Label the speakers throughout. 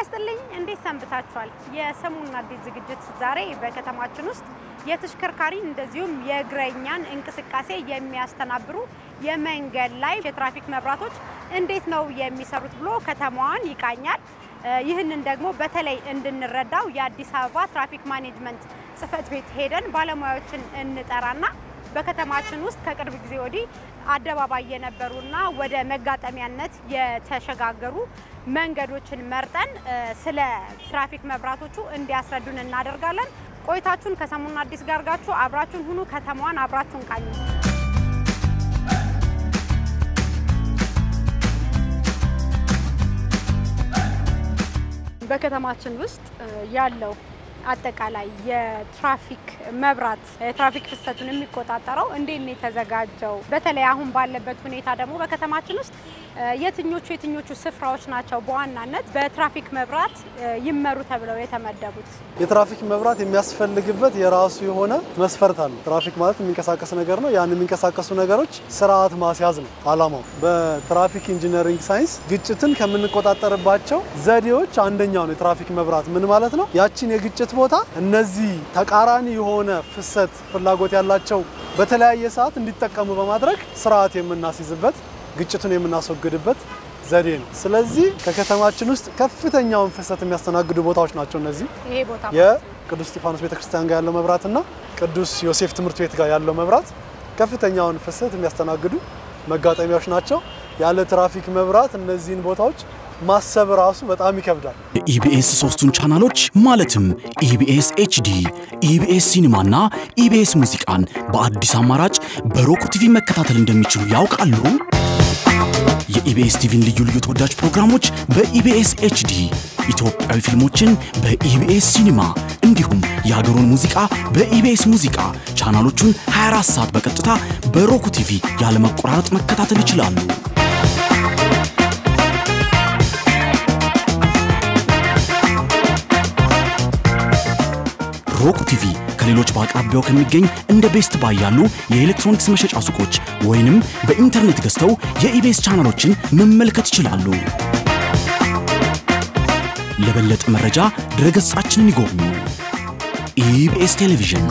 Speaker 1: ይስጥልኝ። እንዴት ሰንብታችኋል? የሰሙን አዲስ ዝግጅት ዛሬ በከተማችን ውስጥ የተሽከርካሪ እንደዚሁም የእግረኛን እንቅስቃሴ የሚያስተናብሩ የመንገድ ላይ የትራፊክ መብራቶች እንዴት ነው የሚሰሩት ብሎ ከተማዋን ይቃኛል። ይህንን ደግሞ በተለይ እንድንረዳው የአዲስ አበባ ትራፊክ ማኔጅመንት ጽሕፈት ቤት ሄደን ባለሙያዎችን እንጠራና በከተማችን ውስጥ ከቅርብ ጊዜ ወዲህ አደባባይ የነበሩና ወደ መጋጠሚያነት የተሸጋገሩ መንገዶችን መርጠን ስለ ትራፊክ መብራቶቹ እንዲያስረዱን እናደርጋለን። ቆይታችሁን ከሰሙን አዲስ ጋር ጋችሁ አብራችሁን ሁኑ። ከተማዋን አብራችሁን ቃኙ። በከተማችን ውስጥ ያለው አጠቃላይ የትራፊክ መብራት የትራፊክ ፍሰቱን የሚቆጣጠረው እንዴት ነው የተዘጋጀው? በተለይ አሁን ባለበት ሁኔታ ደግሞ በከተማችን ውስጥ የትኞቹ የትኞቹ ስፍራዎች ናቸው በዋናነት በትራፊክ መብራት ይመሩ ተብለው የተመደቡት?
Speaker 2: የትራፊክ መብራት የሚያስፈልግበት የራሱ የሆነ መስፈርት አለ። ትራፊክ ማለት የሚንቀሳቀስ ነገር ነው። ያን የሚንቀሳቀሱ ነገሮች ስርዓት ማስያዝ ነው አላማው። በትራፊክ ኢንጂነሪንግ ሳይንስ ግጭትን ከምንቆጣጠርባቸው ዘዴዎች አንደኛው ነው የትራፊክ መብራት። ምን ማለት ነው? ያችን የግጭት ቦታ እነዚህ ተቃራኒ የሆነ ፍሰት ፍላጎት ያላቸው በተለያየ ሰዓት እንዲጠቀሙ በማድረግ ስርዓት የምናስይዝበት ግጭቱን የምናስወግድበት ዘዴ ነው። ስለዚህ ከከተማችን ውስጥ ከፍተኛውን ፍሰት የሚያስተናግዱ ቦታዎች ናቸው እነዚህ
Speaker 1: ይሄ ቦታ
Speaker 2: የቅዱስ እስጢፋኖስ ቤተክርስቲያን ጋር ያለው መብራትና ቅዱስ ዮሴፍ ትምህርት ቤት ጋር ያለው መብራት ከፍተኛውን ፍሰት የሚያስተናግዱ መጋጠሚያዎች ናቸው። ያለ ትራፊክ መብራት እነዚህን ቦታዎች ማሰብ ራሱ በጣም ይከብዳል።
Speaker 3: የኢቢኤስ ሶስቱን ቻናሎች ማለትም ኢቢኤስ ኤችዲ፣ ኢቢኤስ ሲኒማና ኢቢኤስ ሙዚቃን በአዲስ አማራጭ በሮክ ቲቪ መከታተል እንደሚችሉ ያውቃሉ? የኢቢኤስ ቲቪን ልዩ ልዩ ተወዳጅ ፕሮግራሞች በኢቢኤስ ኤችዲ፣ ኢትዮጵያዊ ፊልሞችን በኢቢኤስ ሲኒማ እንዲሁም የሀገሩን ሙዚቃ በኢቢኤስ ሙዚቃ ቻናሎቹን 24 ሰዓት በቀጥታ በሮክ ቲቪ ያለመቆራረጥ መከታተል ይችላሉ። ሮክ ቲቪ ከሌሎች በአቅራቢያው ከሚገኝ እንደ ቤስት ባይ ያሉ የኤሌክትሮኒክስ መሸጫ ሱቆች ወይንም በኢንተርኔት ገዝተው የኢቢኤስ ቻናሎችን መመልከት ይችላሉ። ለበለጠ መረጃ ድረገጻችንን ይጎብኙ። ኢቢኤስ ቴሌቪዥን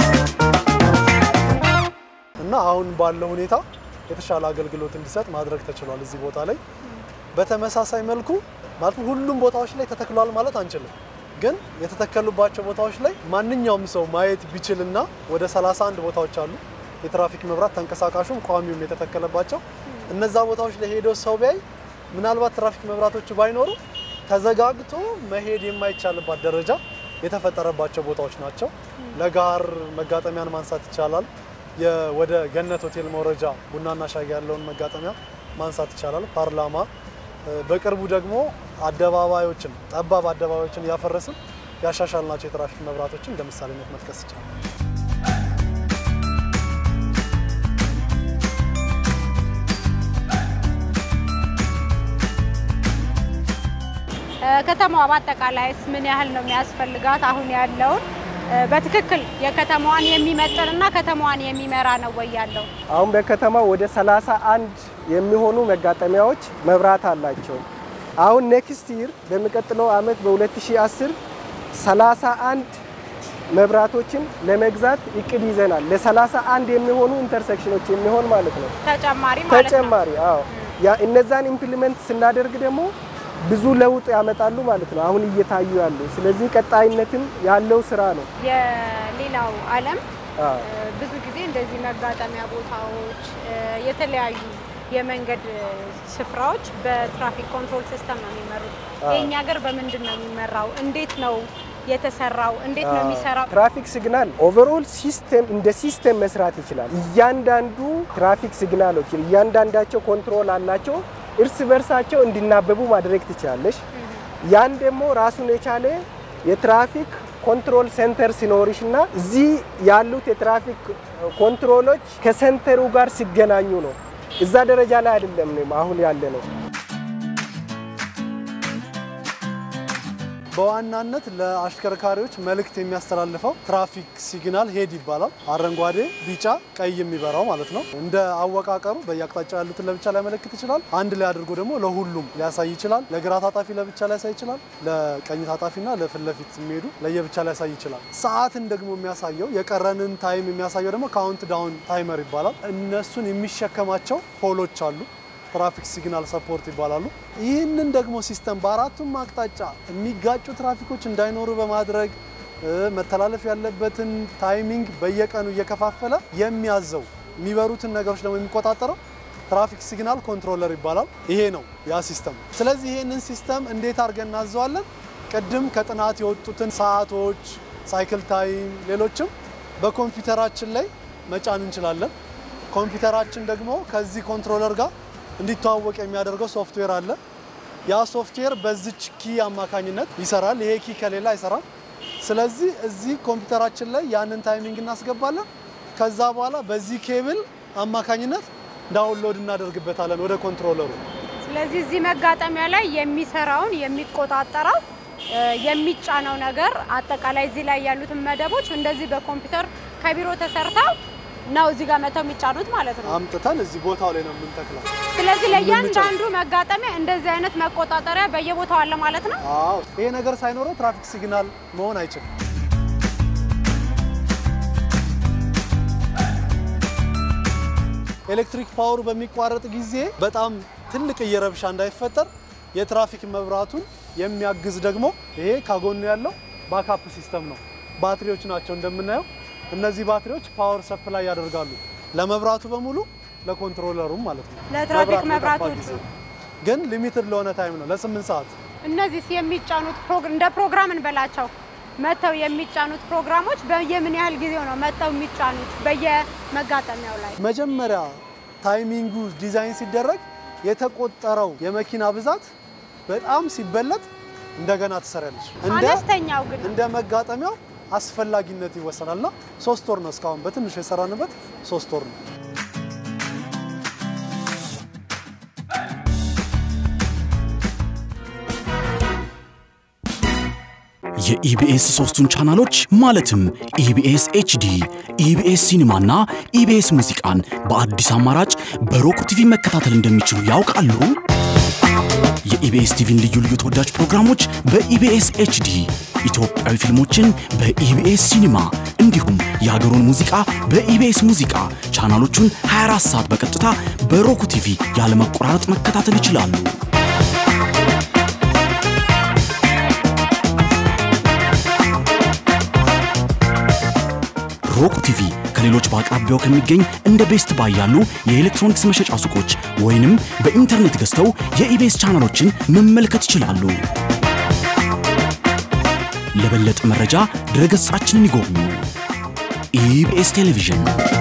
Speaker 2: እና አሁን ባለው ሁኔታ የተሻለ አገልግሎት እንዲሰጥ ማድረግ ተችሏል። እዚህ ቦታ ላይ በተመሳሳይ መልኩ ማለት ሁሉም ቦታዎች ላይ ተተክሏል ማለት አንችልም ግን የተተከሉባቸው ቦታዎች ላይ ማንኛውም ሰው ማየት ቢችልና ወደ 31 ቦታዎች አሉ የትራፊክ መብራት ተንቀሳቃሹም ቋሚውም የተተከለባቸው እነዛ ቦታዎች ላይ ሄዶ ሰው ቢያይ ምናልባት ትራፊክ መብራቶቹ ባይኖሩ ተዘጋግቶ መሄድ የማይቻልባት ደረጃ የተፈጠረባቸው ቦታዎች ናቸው። ለጋር መጋጠሚያን ማንሳት ይቻላል። ወደ ገነት ሆቴል መውረጃ ቡናና ሻይ ያለውን መጋጠሚያ ማንሳት ይቻላል። ፓርላማ በቅርቡ ደግሞ አደባባዮችን ጠባብ አደባባዮችን እያፈረስን ያሻሻልናቸው የትራፊክ መብራቶችን እንደ ምሳሌነት መጥቀስ ይቻላል።
Speaker 1: ከተማዋ በአጠቃላይስ ምን ያህል ነው የሚያስፈልጋት? አሁን ያለውን በትክክል የከተማዋን የሚመጥንና ከተማዋን የሚመራ ነው ወይ ያለው?
Speaker 4: አሁን በከተማው ወደ 31 የሚሆኑ መጋጠሚያዎች መብራት አላቸው። አሁን ኔክስት ይር በሚቀጥለው አመት በ2010 31 መብራቶችን ለመግዛት እቅድ ይዘናል። ለ31 የሚሆኑ ኢንተርሴክሽኖች የሚሆን ማለት ነው።
Speaker 1: ተጨማሪ ማለት ነው።
Speaker 4: ተጨማሪ አዎ፣ ያ እነዛን ኢምፕሊመንት ስናደርግ ደግሞ ብዙ ለውጥ ያመጣሉ ማለት ነው። አሁን እየታዩ ያሉ ስለዚህ ቀጣይነትም ያለው ስራ ነው።
Speaker 1: የሌላው ዓለም
Speaker 4: አዎ።
Speaker 1: ብዙ ጊዜ እንደዚህ መጋጠሚያ ቦታዎች የተለያዩ የመንገድ ስፍራዎች በትራፊክ ኮንትሮል ሲስተም ነው የሚመሩት። የእኛ ሀገር በምንድን ነው የሚመራው? እንዴት ነው የተሰራው? እንዴት ነው የሚሰራው?
Speaker 4: ትራፊክ ሲግናል ኦቨርኦል ሲስተም እንደ ሲስተም መስራት ይችላል። እያንዳንዱ ትራፊክ ሲግናሎች እያንዳንዳቸው ኮንትሮል አላቸው። እርስ በርሳቸው እንዲናበቡ ማድረግ ትችላለሽ። ያን ደግሞ ራሱን የቻለ የትራፊክ ኮንትሮል ሴንተር ሲኖርሽ እና እዚህ ያሉት የትራፊክ ኮንትሮሎች ከሴንተሩ ጋር ሲገናኙ ነው። እዛ ደረጃ ላይ አይደለም አሁን ያለ ነው።
Speaker 2: በዋናነት ለአሽከርካሪዎች መልእክት የሚያስተላልፈው ትራፊክ ሲግናል ሄድ ይባላል። አረንጓዴ፣ ቢጫ፣ ቀይ የሚበራው ማለት ነው። እንደ አወቃቀሩ በየአቅጣጫው ያሉትን ለብቻ ሊያመለክት ይችላል። አንድ ላይ አድርጎ ደግሞ ለሁሉም ሊያሳይ ይችላል። ለግራ ታጣፊ ለብቻ ሊያሳይ ይችላል። ለቀኝ ታጣፊና ለፊት ለፊት የሚሄዱ ለየብቻ ሊያሳይ ይችላል። ሰዓትን ደግሞ የሚያሳየው የቀረንን ታይም የሚያሳየው ደግሞ ካውንት ዳውን ታይመር ይባላል። እነሱን የሚሸከማቸው ፖሎች አሉ። ትራፊክ ሲግናል ሰፖርት ይባላሉ። ይህንን ደግሞ ሲስተም በአራቱም አቅጣጫ የሚጋጩ ትራፊኮች እንዳይኖሩ በማድረግ መተላለፍ ያለበትን ታይሚንግ በየቀኑ እየከፋፈለ የሚያዘው የሚበሩትን ነገሮች ደግሞ የሚቆጣጠረው ትራፊክ ሲግናል ኮንትሮለር ይባላል። ይሄ ነው ያ ሲስተም። ስለዚህ ይህንን ሲስተም እንዴት አድርገን እናዘዋለን? ቅድም ከጥናት የወጡትን ሰዓቶች፣ ሳይክል ታይም፣ ሌሎችም በኮምፒውተራችን ላይ መጫን እንችላለን። ኮምፒውተራችን ደግሞ ከዚህ ኮንትሮለር ጋር እንዲተዋወቅ የሚያደርገው ሶፍትዌር አለ። ያ ሶፍትዌር በዚች ኪ አማካኝነት ይሰራል። ይሄ ኪ ከሌላ አይሰራም። ስለዚህ እዚህ ኮምፒውተራችን ላይ ያንን ታይሚንግ እናስገባለን። ከዛ በኋላ በዚህ ኬብል አማካኝነት ዳውንሎድ እናደርግበታለን ወደ ኮንትሮለሩ።
Speaker 1: ስለዚህ እዚህ መጋጠሚያ ላይ የሚሰራውን የሚቆጣጠረው የሚጫነው ነገር አጠቃላይ እዚህ ላይ ያሉትን መደቦች እንደዚህ በኮምፒውተር ከቢሮ ተሰርተው ነው እዚህ ጋር መተው የሚጫኑት ማለት ነው።
Speaker 2: አምጥተን እዚህ ቦታው ላይ ነው የምንተክለው።
Speaker 1: ስለዚህ ለእያንዳንዱ መጋጠሚያ እንደዚህ አይነት መቆጣጠሪያ በየቦታው አለ ማለት ነው።
Speaker 2: አዎ፣ ይሄ ነገር ሳይኖረው ትራፊክ ሲግናል መሆን አይችልም። ኤሌክትሪክ ፓወሩ በሚቋረጥ ጊዜ በጣም ትልቅ እየረብሻ እንዳይፈጠር የትራፊክ መብራቱን የሚያግዝ ደግሞ ይሄ ካጎኑ ያለው ባካፕ ሲስተም ነው። ባትሪዎች ናቸው እንደምናየው። እነዚህ ባትሪዎች ፓወር ሰፕላይ ያደርጋሉ ለመብራቱ በሙሉ ለኮንትሮለሩም ማለት ነው።
Speaker 1: ለትራፊክ
Speaker 2: መብራት በጠፋ
Speaker 1: መብራቶቹ
Speaker 2: ጊዜ ግን ሊሚትድ ለሆነ ታይም ነው ለስምንት ሰዓት
Speaker 1: እነዚህ የሚጫኑት ፕሮግ- እንደ ፕሮግራም እንበላቸው መተው የሚጫኑት ፕሮግራሞች በየምን ያህል ጊዜው ነው መተው የሚጫኑት በየመጋጠሚያው ላይ?
Speaker 2: መጀመሪያ ታይሚንጉ ዲዛይን ሲደረግ የተቆጠረው የመኪና ብዛት በጣም ሲበለጥ እንደገና ትሰሪያለሽ። እንደ
Speaker 1: አነስተኛው ግን
Speaker 2: እንደ መጋጠሚያው አስፈላጊነት ይወሰናልና ሶስት ወር ነው እስካሁን በትንሹ የሰራንበት ሶስት ወር ነው።
Speaker 3: የኢቢኤስ ሶስቱን ቻናሎች ማለትም ኢቢኤስ ኤችዲ፣ ኢቢኤስ ሲኒማና ኢቢኤስ ሙዚቃን በአዲስ አማራጭ በሮክ ቲቪ መከታተል እንደሚችሉ ያውቃሉ? የኢቢኤስ ቲቪን ልዩ ልዩ ተወዳጅ ፕሮግራሞች በኢቢኤስ ኤችዲ፣ ኢትዮጵያዊ ፊልሞችን በኢቢኤስ ሲኒማ እንዲሁም የሀገሩን ሙዚቃ በኢቢኤስ ሙዚቃ ቻናሎቹን 24 ሰዓት በቀጥታ በሮክ ቲቪ ያለመቆራረጥ መከታተል ይችላሉ። ሮክ ቲቪ ከሌሎች በአቅራቢያው ከሚገኝ እንደ ቤስት ባይ ያሉ የኤሌክትሮኒክስ መሸጫ ሱቆች ወይንም በኢንተርኔት ገዝተው የኢቤስ ቻናሎችን መመልከት ይችላሉ። ለበለጠ መረጃ ድረገጻችንን ይጎብኙ። ኢቢኤስ ቴሌቪዥን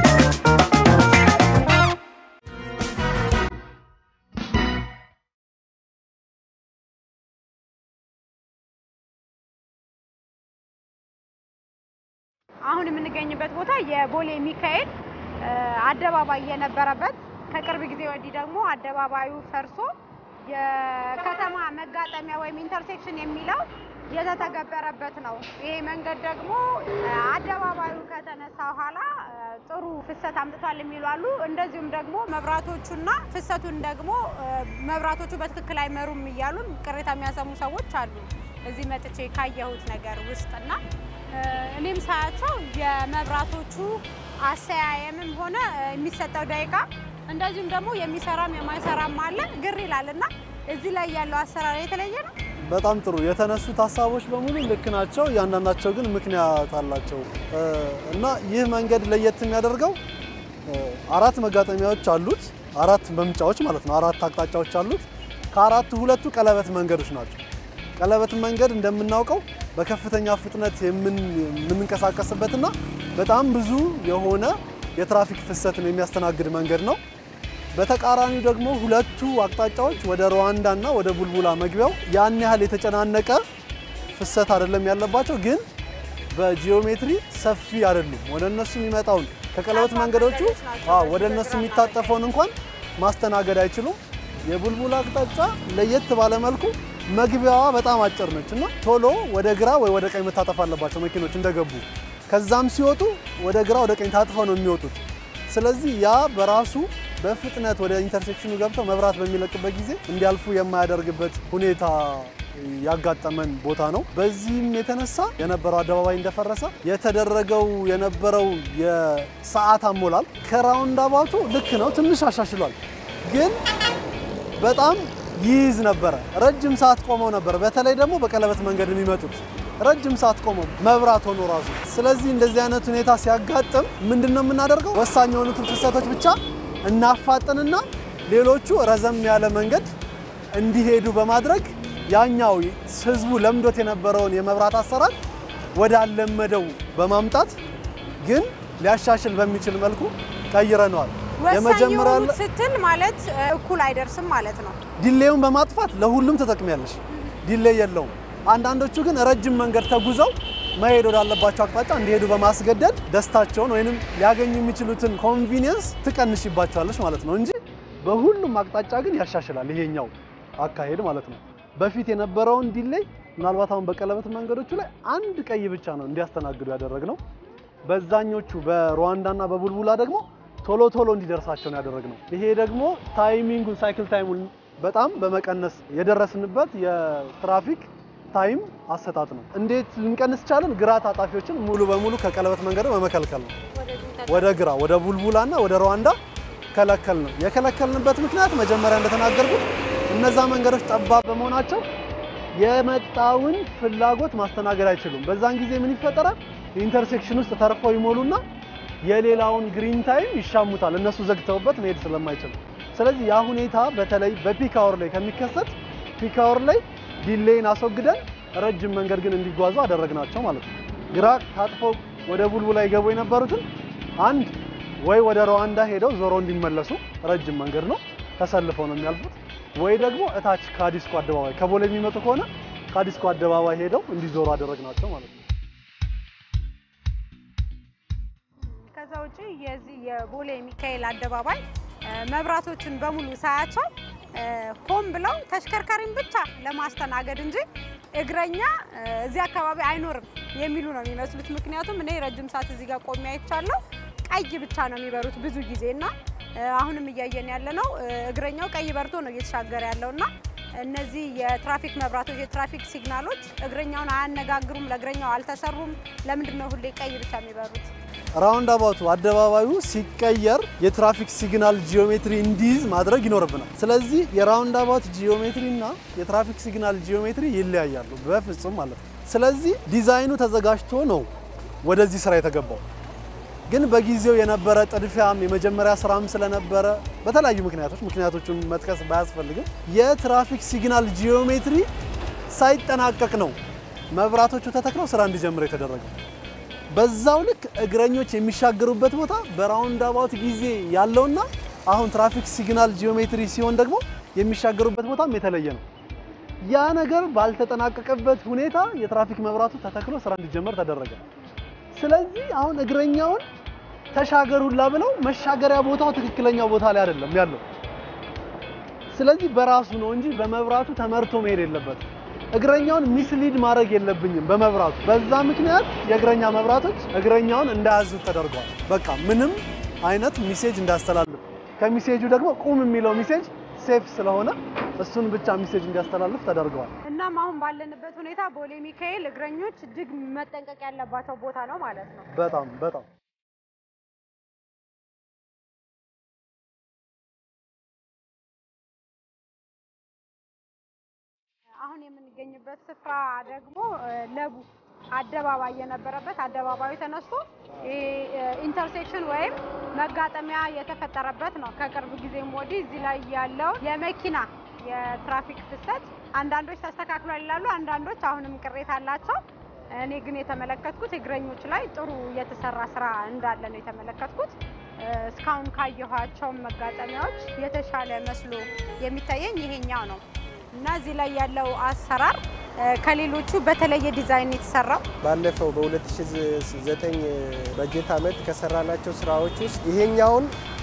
Speaker 1: አሁን የምንገኝበት ቦታ የቦሌ ሚካኤል እ፣ አደባባይ የነበረበት ከቅርብ ጊዜ ወዲህ ደግሞ አደባባዩ ፈርሶ የከተማ መጋጠሚያ ወይም ኢንተርሴክሽን የሚለው የተተገበረበት ነው። ይሄ መንገድ ደግሞ እ፣ አደባባዩ ከተነሳ በኋላ እ፣ ጥሩ ፍሰት አምጥቷል የሚሉ አሉ። እንደዚሁም ደግሞ መብራቶቹና ፍሰቱን ደግሞ እ፣ መብራቶቹ በትክክል አይመሩም እያሉ ቅሬታ የሚያሰሙ ሰዎች አሉ። እዚህ መጥቼ ካየሁት ነገር ውስጥና እ፣ እኔም ሳያቸው የመብራቶቹ አሰያየምም ሆነ እ፣ የሚሰጠው ደቂቃ እንደዚሁም ደግሞ የሚሰራም የማይሰራም አለ ግር ይላል እና እዚህ ላይ ያለው አሰራር የተለየ ነው።
Speaker 2: በጣም ጥሩ የተነሱት ሀሳቦች በሙሉ ልክ ናቸው። እያንዳንዳቸው ግን ምክንያት አላቸው እ፣ እና ይህ መንገድ ለየት የሚያደርገው እ፣ አራት መጋጠሚያዎች አሉት። አራት መምጫዎች ማለት ነው። አራት አቅጣጫዎች አሉት። ከአራቱ ሁለቱ ቀለበት መንገዶች ናቸው። ቀለበት መንገድ እንደምናውቀው በከፍተኛ ፍጥነት የምን- የምንንቀሳቀስበትና በጣም ብዙ የሆነ የትራፊክ ፍሰትን የሚያስተናግድ መንገድ ነው። በተቃራኒው ደግሞ ሁለቱ አቅጣጫዎች ወደ ሩዋንዳ እና ወደ ቡልቡላ መግቢያው ያን ያህል የተጨናነቀ ፍሰት አይደለም ያለባቸው፣ ግን በጂኦሜትሪ ሰፊ አይደሉም። ወደ እነሱ የሚመጣውን ከቀለበት
Speaker 1: ጠባብ
Speaker 2: መንገዶቹ
Speaker 1: መንገዶች ናቸው
Speaker 2: አዎ፣
Speaker 1: በዚህ
Speaker 2: ወደ እነሱ
Speaker 1: በግራና
Speaker 2: የሚታጠፈውን እንኳን ማስተናገድ አይችሉም። የቡልቡላ አቅጣጫ ለየት ባለ መልኩ መግቢያዋ በጣም አጭር ነች እና ቶሎ ወደ ግራ ወይ ወደ ቀኝ መታጠፍ አለባቸው መኪኖች እንደገቡ። ከዛም ሲወጡ ወደ ግራ ወደ ቀኝ ታጥፈው ነው የሚወጡት። ስለዚህ ያ በራሱ በፍጥነት ወደ ኢንተርሴክሽኑ ገብተው መብራት በሚለቅበት ጊዜ እንዲያልፉ የማያደርግበት ሁኔታ ያጋጠመን ቦታ ነው። በዚህም የተነሳ የነበረው አደባባይ እንደፈረሰ የተደረገው የነበረው የሰዓት አሞላል ከራውንድ አባቱ ልክ ነው፣ ትንሽ አሻሽሏል፣ ግን በጣም ይይዝ ነበረ። ረጅም ሰዓት ቆመው ነበር። በተለይ ደግሞ በቀለበት መንገድ የሚመጡት ረጅም ሰዓት ቆመው መብራት ሆኖ ራሱ። ስለዚህ እንደዚህ አይነት ሁኔታ ሲያጋጥም ምንድን ነው የምናደርገው? ወሳኝ የሆኑትን ፍሰቶች ብቻ እናፋጥንና ሌሎቹ ረዘም ያለ መንገድ እንዲሄዱ በማድረግ ያኛው ህዝቡ ለምዶት የነበረውን የመብራት አሰራር ወዳለመደው በማምጣት ግን ሊያሻሽል በሚችል መልኩ ቀይረነዋል።
Speaker 1: ወሳኝ የሆኑት ስትል ማለት እኩል አይደርስም ማለት ነው።
Speaker 2: ዲሌውን በማጥፋት ለሁሉም ተጠቅሚያለሽ። ዲሌይ የለውም። አንዳንዶቹ ግን ረጅም መንገድ ተጉዘው መሄድ ወዳለባቸው አቅጣጫ እንዲሄዱ በማስገደድ ደስታቸውን ወይንም ሊያገኙ የሚችሉትን ኮንቪኒየንስ ትቀንሽባቸዋለች ማለት ነው እንጂ በሁሉም አቅጣጫ ግን ያሻሽላል ይሄኛው አካሄድ ማለት ነው። በፊት የነበረውን ዲሌይ ምናልባት አሁን በቀለበት መንገዶቹ ላይ አንድ ቀይ ብቻ ነው እንዲያስተናግዱ ያደረግነው። በዛኞቹ በሩዋንዳና በቡልቡላ ደግሞ ቶሎ ቶሎ እንዲደርሳቸው ነው ያደረግነው። ይሄ ደግሞ ታይሚንጉን ሳይክል ታይሙን በጣም በመቀነስ የደረስንበት የትራፊክ ታይም አሰጣጥ ነው። እንዴት ልንቀንስ ቻለን? ግራ ታጣፊዎችን ሙሉ በሙሉ ከቀለበት መንገድ በመከልከል ነው። ወደ ግራ ወደ ቡልቡላና ወደ ሩዋንዳ ከለከል ነው። የከለከልንበት ምክንያት መጀመሪያ እንደተናገርኩት እነዛ መንገዶች ጠባብ በመሆናቸው የመጣውን ፍላጎት ማስተናገድ አይችሉም። በዛን ጊዜ ምን ይፈጠራል? ኢንተርሴክሽን ውስጥ ተርፈው ይሞሉና የሌላውን ግሪን ታይም ይሻሙታል፣ እነሱ ዘግተውበት መሄድ ስለማይችሉ። ስለዚህ ያ ሁኔታ በተለይ በፒክ አወር ላይ ከሚከሰት ፒክ አወር ላይ ዲሌይን አስወግደን ረጅም መንገድ ግን እንዲጓዙ አደረግናቸው ማለት ነው። ግራ ታጥፈው ወደ ቡልቡላ ይገቡ የነበሩትን አንድ ወይ ወደ ሩዋንዳ ሄደው ዞሮ እንዲመለሱ ረጅም መንገድ ነው ተሰልፈው ነው የሚያልፉት፣ ወይ ደግሞ እታች ከአዲስኮ አደባባይ ከቦሌ የሚመጡ ከሆነ ከአዲስኮ አደባባይ ሄደው እንዲዞሩ አደረግናቸው ማለት ነው።
Speaker 1: ከዛ ውጪ የዚህ የቦሌ ሚካኤል አደባባይ መብራቶችን በሙሉ ሳያቸው ሆን ብለው ተሽከርካሪን ብቻ ለማስተናገድ እንጂ እግረኛ እዚህ አካባቢ አይኖርም የሚሉ ነው የሚመስሉት። ምክንያቱም እኔ ረጅም ሰዓት እዚህ ጋር ቆሜ አይቻለሁ። ቀይ ብቻ ነው የሚበሩት ብዙ ጊዜ እና አሁንም እያየን ያለ ነው እግረኛው ቀይ በርቶ ነው እየተሻገረ ያለው እና እነዚህ የትራፊክ መብራቶች የትራፊክ ሲግናሎች እግረኛውን አያነጋግሩም፣ ለእግረኛው አልተሰሩም። ለምንድን ነው ሁሌ ቀይ ብቻ የሚበሩት?
Speaker 2: ራውንድ አባቱ አደባባዩ ሲቀየር የትራፊክ ሲግናል ጂኦሜትሪ እንዲይዝ ማድረግ ይኖርብናል። ስለዚህ የራውንድ አባቱ ጂኦሜትሪ እና የትራፊክ ሲግናል ጂኦሜትሪ ይለያያሉ በፍጹም ማለት ነው። ስለዚህ ዲዛይኑ ተዘጋጅቶ ነው ወደዚህ ስራ የተገባው። ግን በጊዜው የነበረ ጥድፊያም የመጀመሪያ ስራም ስለነበረ በተለያዩ ምክንያቶች ምክንያቶቹን መጥቀስ ባያስፈልግም የትራፊክ ሲግናል ጂኦሜትሪ ሳይጠናቀቅ ነው መብራቶቹ ተተክለው ስራ እንዲጀምር የተደረገው። በዛው ልክ እግረኞች የሚሻገሩበት ቦታ በራውንድ አባውት ጊዜ ያለውና አሁን ትራፊክ ሲግናል ጂኦሜትሪ ሲሆን ደግሞ የሚሻገሩበት ቦታም የተለየ ነው። ያ ነገር ባልተጠናቀቀበት ሁኔታ የትራፊክ መብራቱ ተተክሎ ስራ እንዲጀመር ተደረገ። ስለዚህ አሁን እግረኛውን ተሻገሩላ ብለው መሻገሪያ ቦታው ትክክለኛው ቦታ ላይ አይደለም ያለው። ስለዚህ በራሱ ነው እንጂ በመብራቱ ተመርቶ መሄድ የለበትም። እግረኛውን ሚስሊድ ማድረግ የለብኝም በመብራቱ። በዛ ምክንያት የእግረኛ መብራቶች እግረኛውን እንዳያዙት ተደርገዋል። በቃ ምንም አይነት ሚሴጅ እንዳስተላልፍ ከሚሴጁ ደግሞ ቁም የሚለው ሚሴጅ ሴፍ ስለሆነ እሱን ብቻ ሚሴጅ እንዲያስተላልፍ ተደርገዋል።
Speaker 1: እናም አሁን ባለንበት ሁኔታ ቦሌ ሚካኤል እግረኞች እጅግ መጠንቀቅ ያለባቸው ቦታ ነው ማለት ነው።
Speaker 2: በጣም በጣም
Speaker 1: አሁን የምንገኝበት ስፍራ ደግሞ ለቡ አደባባይ የነበረበት አደባባዩ ተነስቶ ኢንተርሴክሽን ወይም መጋጠሚያ የተፈጠረበት ነው። ከቅርብ ጊዜም ወዲህ እዚህ ላይ ያለው የመኪና የትራፊክ ፍሰት አንዳንዶች ተስተካክሏል ይላሉ፣ አንዳንዶች አሁንም ቅሬታ አላቸው። እኔ ግን የተመለከትኩት እግረኞች ላይ ጥሩ የተሰራ ስራ እንዳለ ነው የተመለከትኩት። እስካሁን ካየኋቸው መጋጠሚያዎች የተሻለ መስሎ የሚታየኝ ይሄኛው ነው እና እዚህ ላይ ያለው አሰራር ከሌሎቹ በተለየ ዲዛይን የተሰራው
Speaker 4: ባለፈው በ2009 በጀት ዓመት ከሰራናቸው ስራዎች ውስጥ ይሄኛውን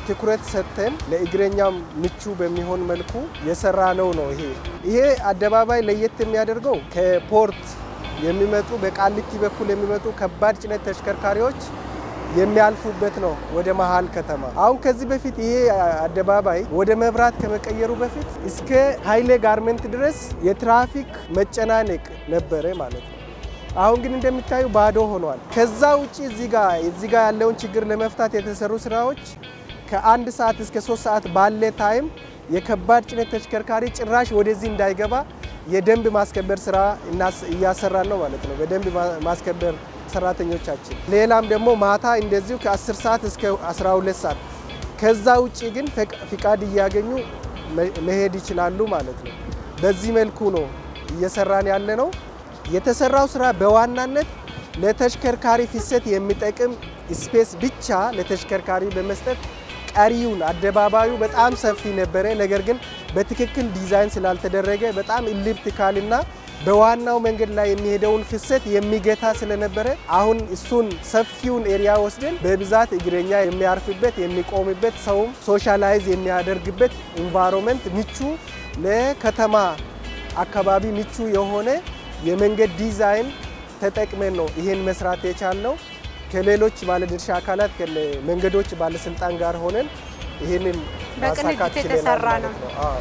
Speaker 4: ትኩረት ሰጥተን ለእግረኛም ምቹ በሚሆን መልኩ የሰራ ነው ነው ይሄ ይሄ አደባባይ ለየት የሚያደርገው ከፖርት የሚመጡ በቃሊቲ በኩል የሚመጡ ከባድ ጭነት ተሽከርካሪዎች የሚያልፉበት ነው ወደ መሀል ከተማ። አሁን ከዚህ በፊት ይሄ አደባባይ ወደ መብራት ከመቀየሩ በፊት እስከ ኃይሌ ጋርመንት ድረስ የትራፊክ መጨናነቅ ነበረ ማለት ነው። አሁን ግን እንደሚታዩ ባዶ ሆኗል። ከዛ ውጭ እዚህ ጋ እዚህ ጋ ያለውን ችግር ለመፍታት የተሰሩ ስራዎች ከአንድ ሰዓት እስከ ሶስት ሰዓት ባለ ታይም የከባድ ጭነት ተሽከርካሪ ጭራሽ ወደዚህ እንዳይገባ የደንብ ማስከበር ስራ እያሰራን ነው ማለት ነው። በደንብ ማስከበር ሰራተኞቻችን። ሌላም ደግሞ ማታ እንደዚሁ ከ10 ሰዓት እስከ 12 ሰዓት ከዛ ውጭ ግን ፍቃድ እያገኙ መሄድ ይችላሉ ማለት ነው። በዚህ መልኩ ነው እየሰራን ያለ ነው። የተሰራው ስራ በዋናነት ለተሽከርካሪ ፍሰት የሚጠቅም ስፔስ ብቻ ለተሽከርካሪ በመስጠት ቀሪውን አደባባዩ በጣም ሰፊ ነበረ። ነገር ግን በትክክል ዲዛይን ስላልተደረገ በጣም ኢሊፕቲካልና በዋናው መንገድ ላይ የሚሄደውን ፍሰት የሚገታ ስለነበረ አሁን እሱን ሰፊውን ኤሪያ ወስደን በብዛት እግረኛ የሚያርፍበት የሚቆምበት፣ ሰውም ሶሻላይዝ የሚያደርግበት ኢንቫይሮንመንት ምቹ ለከተማ አካባቢ ምቹ የሆነ የመንገድ ዲዛይን ተጠቅመን ነው ይሄን መስራት የቻልነው። ከሌሎች ባለድርሻ አካላት መንገዶች ባለስልጣን ጋር ሆነን ይህንን ማሳካት
Speaker 1: በቅንጅት
Speaker 4: ችለናል
Speaker 1: የተሰራ
Speaker 4: ማለት
Speaker 1: ነው።
Speaker 4: ነው። አዎ።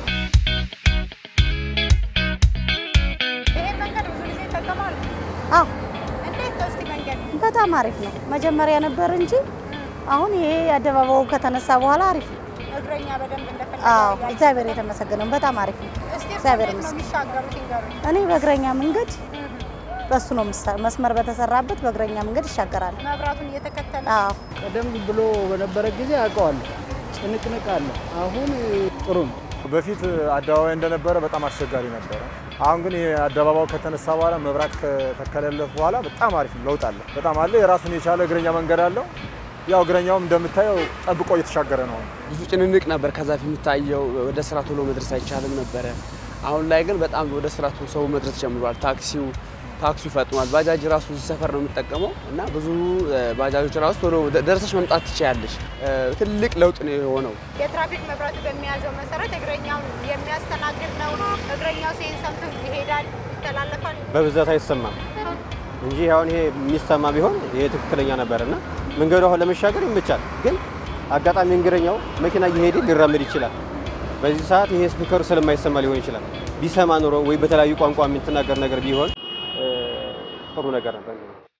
Speaker 1: ይሄን መንገድ ብዙ ጊዜ ይጠቀማሉ።
Speaker 5: አዎ
Speaker 1: እንዴት ነው እስቲ መንገድ?
Speaker 5: በጣም አሪፍ ነው። መጀመሪያ ነበር እንጂ አሁን ይሄ አደባባዩ ከተነሳ በኋላ አሪፍ ነው።
Speaker 1: እግረኛ በደንብ እንደፈለገ
Speaker 5: አዎ
Speaker 1: ያያል።
Speaker 5: እግዚአብሔር የተመሰገነው በጣም አሪፍ ነው።
Speaker 1: እስቲ
Speaker 5: እግዚአብሔር
Speaker 1: እንዴት ነው
Speaker 5: ይመስገን።
Speaker 1: የሚሻገሩት ይንገሩኝ።
Speaker 5: እኔ በእግረኛ መንገድ በሱ ነው የምሳ- መስመር በተሰራበት በእግረኛ መንገድ ይሻገራል።
Speaker 1: መብራቱን እየተከተለ
Speaker 5: አዎ
Speaker 6: ቀደም ብሎ በነበረ ጊዜ አውቀዋለሁ። ጭንቅንቅ አለ። አሁን ጥሩ ነው።
Speaker 7: በፊት አደባባይ እንደነበረ በጣም አስቸጋሪ ነበረ። አሁን ግን ይሄ አደባባዩ ከተነሳ በኋላ መብራት ከተከለለት በኋላ በጣም አሪፍ ለውጥ አለ። በጣም አለ። የራሱን የቻለ እግረኛ መንገድ አለው። ያው እግረኛውም እንደምታየው ጠብቆ እየተሻገረ ነው።
Speaker 8: ብዙ ጭንንቅ ነበር። ከዛ ፊት የሚታየው ወደ ስራ ቶሎ መድረስ አይቻልም ነበረ። አሁን ላይ ግን በጣም ወደ ስራ ቶሎ ሰው መድረስ ጀምሯል። ታክሲው ታክሲው ፈጥኗል። ባጃጅ ራሱ እዚህ ሰፈር ነው የምጠቀመው እና ብዙ እ፣ ባጃጆች ራሱ ቶሎ ደ- ደርሰሽ መምጣት ትችያለሽ። እ፣ ትልቅ ለውጥ ነው የሆነው።
Speaker 1: የትራፊክ መብራቱ በሚያዘው መሰረት እግረኛውን የሚያስተናግድ ነው። እግረኛው ሲሄን ሰምቶ ይሄዳል፣ ይተላለፋል።
Speaker 9: በብዛት አይሰማም እንጂ አሁን ይሄ የሚሰማ ቢሆን ይሄ ትክክለኛ ነበርና መንገዱ አሁን ለመሻገር ይመቻል። ግን አጋጣሚ እንግረኛው መኪና እየሄደ ሊራመድ ይችላል። በዚህ ሰዓት ይሄ ስፒከሩ ስለማይሰማ ሊሆን ይችላል። ቢሰማ ኑሮ ወይ በተለያዩ ቋንቋ የምትናገር ነገር ቢሆን እ፣ ጥሩ ነገር ነበር።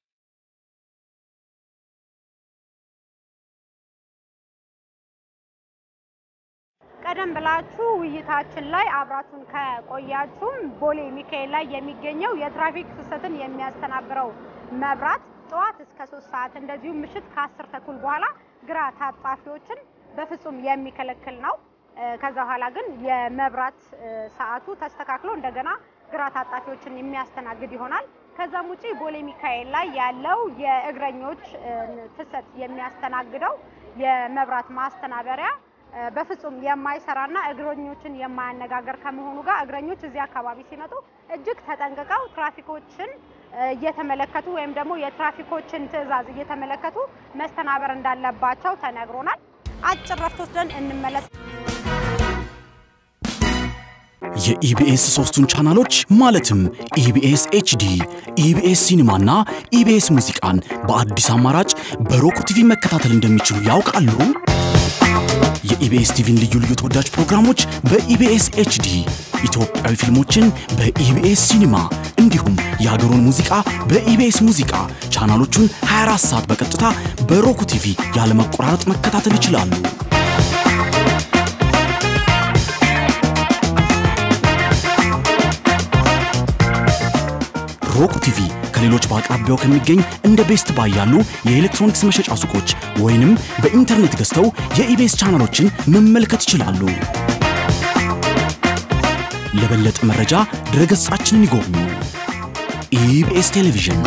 Speaker 1: ቀደም ብላችሁ ውይይታችን ላይ አብራችሁን ከቆያችሁም ቦሌ ሚካኤል ላይ የሚገኘው የትራፊክ ፍሰትን የሚያስተናብረው መብራት ጠዋት እስከ ሶስት ሰዓት እንደዚሁም ምሽት ከአስር ተኩል በኋላ ግራ ታጣፊዎችን በፍጹም የሚከለክል ነው። እ፣ ከዛ በኋላ ግን የመብራት እ፣ ሰዓቱ ተስተካክሎ እንደገና ግራ ታጣፊዎችን የሚያስተናግድ ይሆናል። ከዛም ውጪ ቦሌ ሚካኤል ላይ ያለው የእግረኞች እ፣ ፍሰት የሚያስተናግደው የመብራት ማስተናበሪያ እ፣ በፍጹም የማይሰራና እግረኞችን የማያነጋገር ከመሆኑ ጋር እግረኞች እዚህ አካባቢ ሲመጡ እጅግ ተጠንቅቀው ትራፊኮችን እ፣ እየተመለከቱ ወይም ደግሞ የትራፊኮችን ትዕዛዝ እየተመለከቱ መስተናበር እንዳለባቸው ተነግሮናል። አጭር ረፍት ወስደን እንመለስ።
Speaker 3: የኢቢኤስ ሶስቱን ቻናሎች ማለትም ኢቢኤስ ኤችዲ፣ ኢቢኤስ ሲኒማና ኢቢኤስ ሙዚቃን በአዲስ አማራጭ በሮክ ቲቪ መከታተል እንደሚችሉ ያውቃሉ? የኢቢኤስ ቲቪን ልዩ ልዩ ተወዳጅ ፕሮግራሞች በኢቢኤስ ኤችዲ፣ ኢትዮጵያዊ ፊልሞችን በኢቢኤስ ሲኒማ እንዲሁም የሀገሩን ሙዚቃ በኢቢኤስ ሙዚቃ ቻናሎቹን 24 ሰዓት በቀጥታ በሮክ ቲቪ ያለመቆራረጥ መከታተል ይችላሉ። ሮክ ቲቪ ከሌሎች በአቅራቢያው ከሚገኝ እንደ ቤስት ባይ ያሉ የኤሌክትሮኒክስ መሸጫ ሱቆች ወይንም በኢንተርኔት ገዝተው የኢቤስ ቻናሎችን መመልከት ይችላሉ። ለበለጠ መረጃ ድረገጻችንን ይጎብኙ። ኢቢኤስ ቴሌቪዥን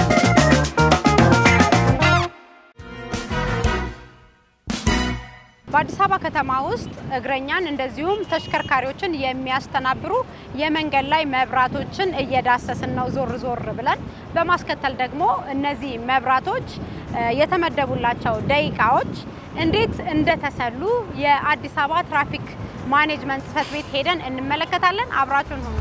Speaker 1: በአዲስ አበባ ከተማ ውስጥ እግረኛን እንደዚሁም ተሽከርካሪዎችን የሚያስተናብሩ የመንገድ ላይ መብራቶችን እየዳሰስን ነው ዞር ዞር ብለን። በማስከተል ደግሞ እነዚህ መብራቶች የተመደቡላቸው ደቂቃዎች እንዴት እንደተሰሉ የአዲስ አበባ ትራፊክ ማኔጅመንት ጽሕፈት ቤት ሄደን እንመለከታለን። አብራችሁን ሁኑ።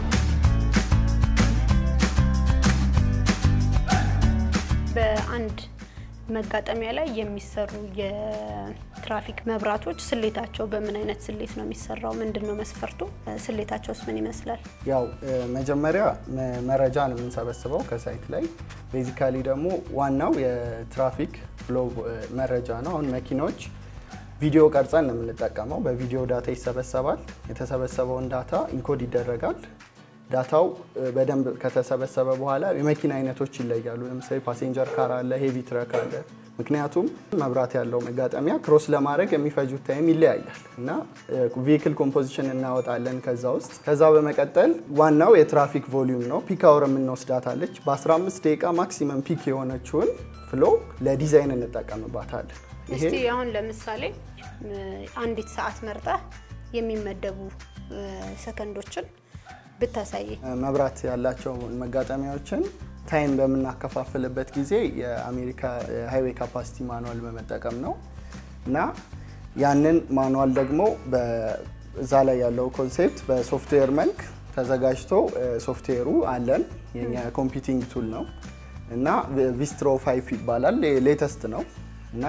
Speaker 1: በአንድ መጋጠሚያ ላይ የሚሰሩ የትራፊክ መብራቶች ስሌታቸው በምን አይነት ስሌት ነው የሚሰራው? ምንድን ነው መስፈርቱ? ስሌታቸውስ ምን ይመስላል?
Speaker 10: ያው መጀመሪያ መረጃ ነው የምንሰበስበው ከሳይት ላይ። ቤዚካሊ ደግሞ ዋናው የትራፊክ ፍሎ መረጃ ነው። አሁን መኪኖች ቪዲዮ ቀርጸን ነው የምንጠቀመው። በቪዲዮ ዳታ ይሰበሰባል። የተሰበሰበውን ዳታ ኢንኮድ ይደረጋል። ዳታው በደንብ ከተሰበሰበ በኋላ የመኪና አይነቶች ይለያሉ። ለምሳሌ ፓሴንጀር ካር አለ፣ ሄቪ ትረክ አለ። ምክንያቱም መብራት ያለው መጋጠሚያ ክሮስ ለማድረግ የሚፈጁት ታይም ይለያያል እና ቬሂክል ኮምፖዚሽን እናወጣለን ከዛ ውስጥ። ከዛ በመቀጠል ዋናው የትራፊክ ቮሊዩም ነው። ፒክ አወር የምንወስዳታለች። በ15 ደቂቃ ማክሲመም ፒክ የሆነችውን ፍሎ ለዲዛይን እንጠቀምባታለን።
Speaker 1: እስቲ አሁን ለምሳሌ አንዲት ሰዓት መርጠህ የሚመደቡ ሰከንዶችን ብታሳይ።
Speaker 10: መብራት ያላቸው መጋጠሚያዎችን ታይም በምናከፋፍልበት ጊዜ የአሜሪካ ሃይዌይ ካፓሲቲ ማኑዋል በመጠቀም ነው እና ያንን ማኑዋል ደግሞ እዛ ላይ ያለው ኮንሴፕት በሶፍትዌር መልክ ተዘጋጅቶ ሶፍትዌሩ አለን። የኛ ኮምፒውቲንግ ቱል ነው እና ቪስትሮ ፋይፍ ይባላል። ሌተስት ነው እና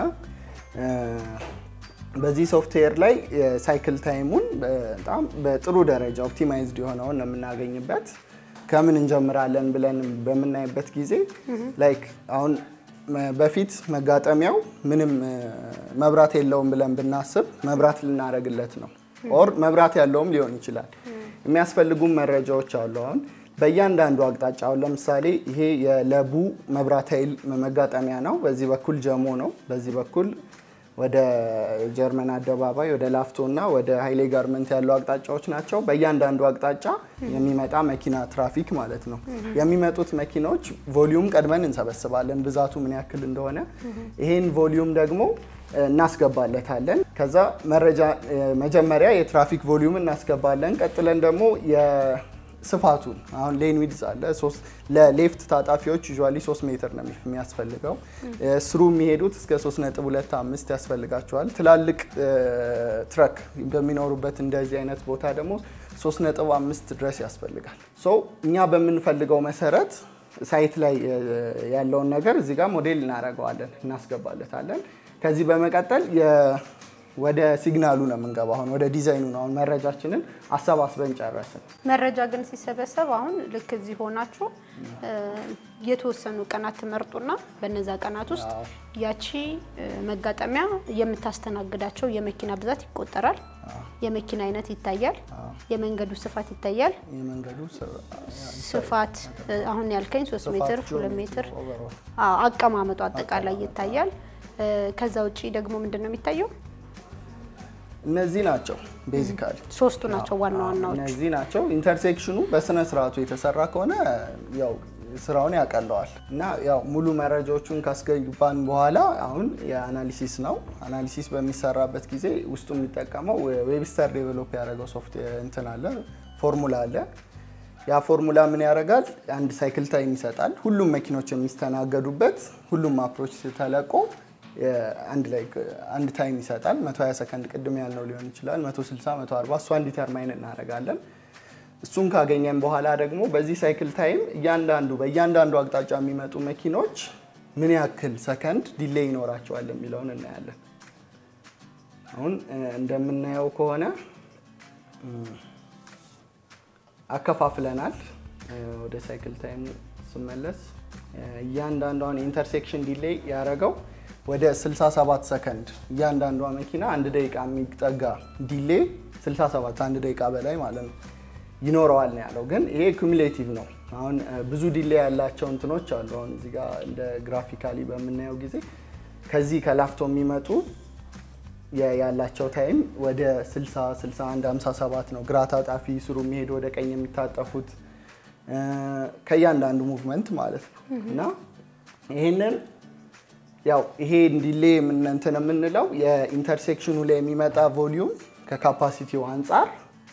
Speaker 10: በዚህ ሶፍትዌር ላይ የሳይክል ታይሙን በጣም በጥሩ ደረጃ ኦፕቲማይዝድ የሆነውን ነው የምናገኝበት። ከምን እንጀምራለን ብለን በምናይበት ጊዜ ላይክ አሁን በፊት መጋጠሚያው ምንም መብራት የለውም ብለን ብናስብ መብራት ልናደርግለት ነው። ኦር መብራት ያለውም ሊሆን ይችላል። የሚያስፈልጉም መረጃዎች አሉ። አሁን በእያንዳንዱ አቅጣጫ አሁን ለምሳሌ ይሄ የለቡ መብራት ኃይል መጋጠሚያ ነው። በዚህ በኩል ጀሞ ነው። በዚህ በኩል ወደ ጀርመን አደባባይ ወደ ላፍቶ እና ወደ ኃይሌ ጋርመንት ያሉ አቅጣጫዎች ናቸው። በእያንዳንዱ አቅጣጫ የሚመጣ መኪና ትራፊክ ማለት ነው። የሚመጡት መኪናዎች ቮሊዩም ቀድመን እንሰበስባለን፣ ብዛቱ ምን ያክል እንደሆነ። ይሄን ቮሊዩም ደግሞ እናስገባለታለን። ከዛ መረጃ መጀመሪያ የትራፊክ ቮሊዩም እናስገባለን። ቀጥለን ደግሞ ስፋቱን አሁን ሌን ዊድዝ አለ ለሌፍት ታጣፊዎች ዩዥዋሊ 3 ሜትር ነው የሚያስፈልገው። ስሩ የሚሄዱት እስከ 3.25 ያስፈልጋቸዋል። ትላልቅ ትረክ በሚኖሩበት እንደዚህ አይነት ቦታ ደግሞ 3.5 ድረስ ያስፈልጋል። ሶ እኛ በምንፈልገው መሰረት ሳይት ላይ ያለውን ነገር እዚህ ጋር ሞዴል እናደርገዋለን፣ እናስገባለታለን። ከዚህ በመቀጠል ወደ ሲግናሉ ነው የምንገባው። አሁን ወደ ዲዛይኑ ነው። አሁን መረጃችንን አሰባስበን ጨረስን።
Speaker 1: መረጃ ግን ሲሰበሰብ አሁን ልክ እዚህ ሆናችሁ የተወሰኑ ቀናት ትመርጡና በነዛ ቀናት ውስጥ ያቺ መጋጠሚያ የምታስተናግዳቸው የመኪና ብዛት ይቆጠራል። የመኪና አይነት ይታያል። የመንገዱ ስፋት ይታያል።
Speaker 10: የመንገዱ
Speaker 1: ስፋት አሁን ያልከኝ ሶስት ሜትር ሁለት ሜትር አቀማመጡ አጠቃላይ ይታያል። ከዛ ውጭ ደግሞ ምንድን ነው የሚታየው?
Speaker 10: እነዚህ ናቸው ቤዚካሊ
Speaker 1: ሶስቱ ናቸው ዋና ዋናዎቹ።
Speaker 10: እነዚህ ናቸው። ኢንተርሴክሽኑ በስነ ስርዓቱ የተሰራ ከሆነ ያው ስራውን ያቀለዋል እና ያው ሙሉ መረጃዎቹን ካስገባን በኋላ አሁን የአናሊሲስ ነው። አናሊሲስ በሚሰራበት ጊዜ ውስጡ የሚጠቀመው ዌብስተር ዴቨሎፕ ያደረገው ሶፍትዌር እንትን አለ ፎርሙላ አለ። ያ ፎርሙላ ምን ያደርጋል? አንድ ሳይክል ታይም ይሰጣል። ሁሉም መኪኖች የሚስተናገዱበት ሁሉም አፕሮች ተለቆ አንድ ላይ አንድ ታይም ይሰጣል። 120 ሰከንድ ቅድም ያልነው ሊሆን ይችላል፣ 160፣ 140 እሷን ዲተርማይን እናደርጋለን። እሱን ካገኘን በኋላ ደግሞ በዚህ ሳይክል ታይም እያንዳንዱ በእያንዳንዱ አቅጣጫ የሚመጡ መኪኖች ምን ያክል ሰከንድ ዲሌይ ይኖራቸዋል የሚለውን እናያለን። አሁን እንደምናየው ከሆነ አከፋፍለናል። ወደ ሳይክል ታይም ስመለስ እያንዳንዷን ኢንተርሴክሽን ዲሌይ ያደረገው ወደ 67 ሰከንድ እያንዳንዷ መኪና አንድ ደቂቃ የሚጠጋ ዲሌ 67 አንድ ደቂቃ በላይ ማለት ነው ይኖረዋል ነው ያለው። ግን ይሄ ኩሙሌቲቭ ነው። አሁን ብዙ ዲሌ ያላቸው እንትኖች አሉ። አሁን እዚህ ጋር እንደ ግራፊካሊ በምናየው ጊዜ ከዚህ ከላፍቶ የሚመጡ ያላቸው ታይም ወደ 60፣ 61፣ 57 ነው። ግራ ታጣፊ ስሩ የሚሄዱ ወደ ቀኝ የሚታጠፉት ከእያንዳንዱ ሙቭመንት ማለት ነው እና ይህንን ያው ይሄ ዲሌ እንትን የምንለው የኢንተርሴክሽኑ ላይ የሚመጣ ቮሊዩም ከካፓሲቲው አንጻር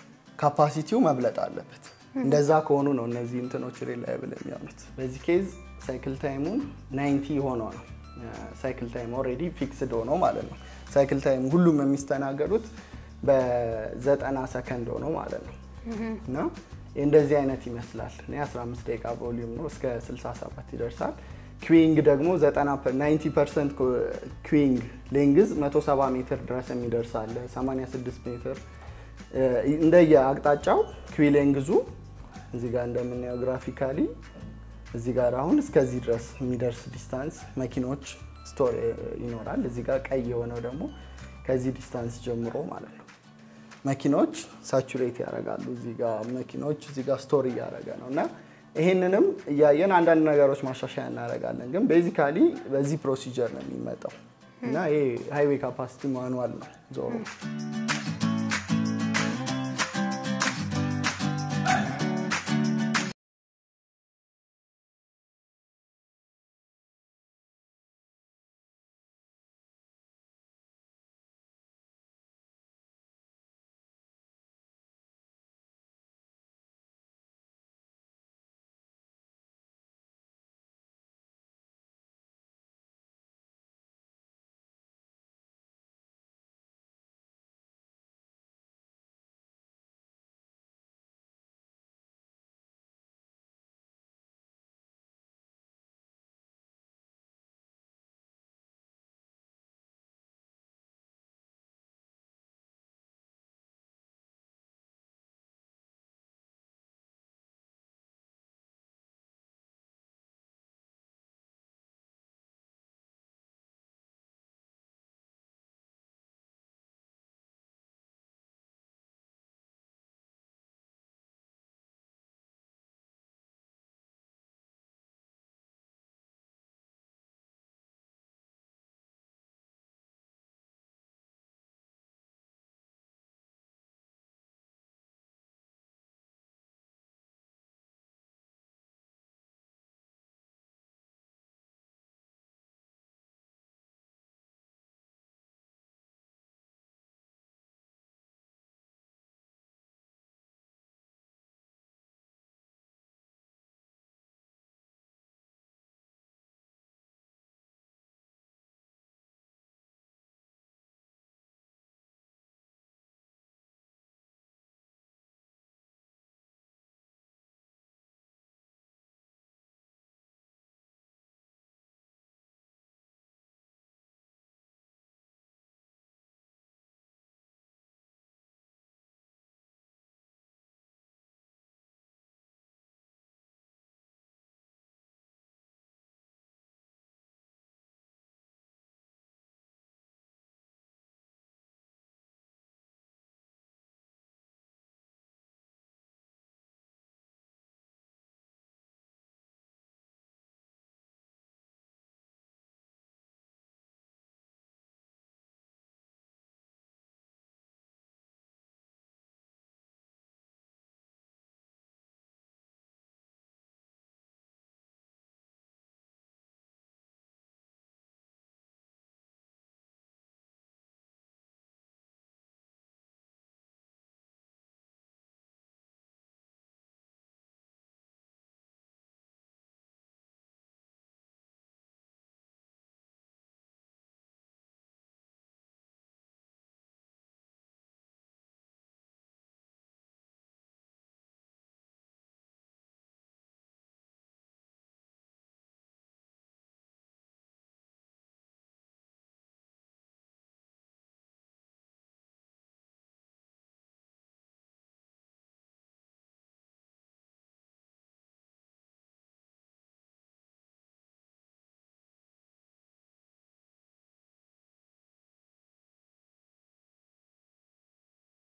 Speaker 10: ካፓሲቲው መብለጥ አለበት። እንደዛ ከሆኑ ነው እነዚህ እንትኖች ሪላይብል የሚሆኑት። በዚህ ኬዝ ሳይክል ታይሙን 90 ሆኖ ነው ሳይክል ታይም ኦልሬዲ ፊክስድ ሆኖ ማለት ነው። ሳይክል ታይም ሁሉም የሚስተናገዱት በዘጠና ሰከንድ ሆኖ ማለት ነው እና እንደዚህ አይነት ይመስላል። እኔ 15 ደቂቃ ቮሊዩም ነው እስከ 67 ይደርሳል። ኩዊንግ ደግሞ 90 ፐርሰንት ኩዊንግ ሌንግዝ 170 ሜትር ድረስ የሚደርስ አለ። 86 ሜትር እንደየ አቅጣጫው ኩዊ ሌንግዙ እዚህ ጋር እንደምናየው ግራፊካሊ እዚህ ጋር አሁን እስከዚህ ድረስ የሚደርስ ዲስታንስ መኪኖች ስቶር ይኖራል። እዚህ ጋር ቀይ የሆነው ደግሞ ከዚህ ዲስታንስ ጀምሮ ማለት ነው መኪኖች ሳቹሬት ያደርጋሉ። እዚህ ጋር መኪኖች እዚህ ጋር ስቶር እያደረገ ነው እና ይህንንም እያየን አንዳንድ ነገሮች ማሻሻያ እናደርጋለን። ግን ቤዚካሊ በዚህ ፕሮሲጀር ነው የሚመጣው እና ይሄ ሃይዌይ ካፓሲቲ ማኑዋል ነው ዞሮ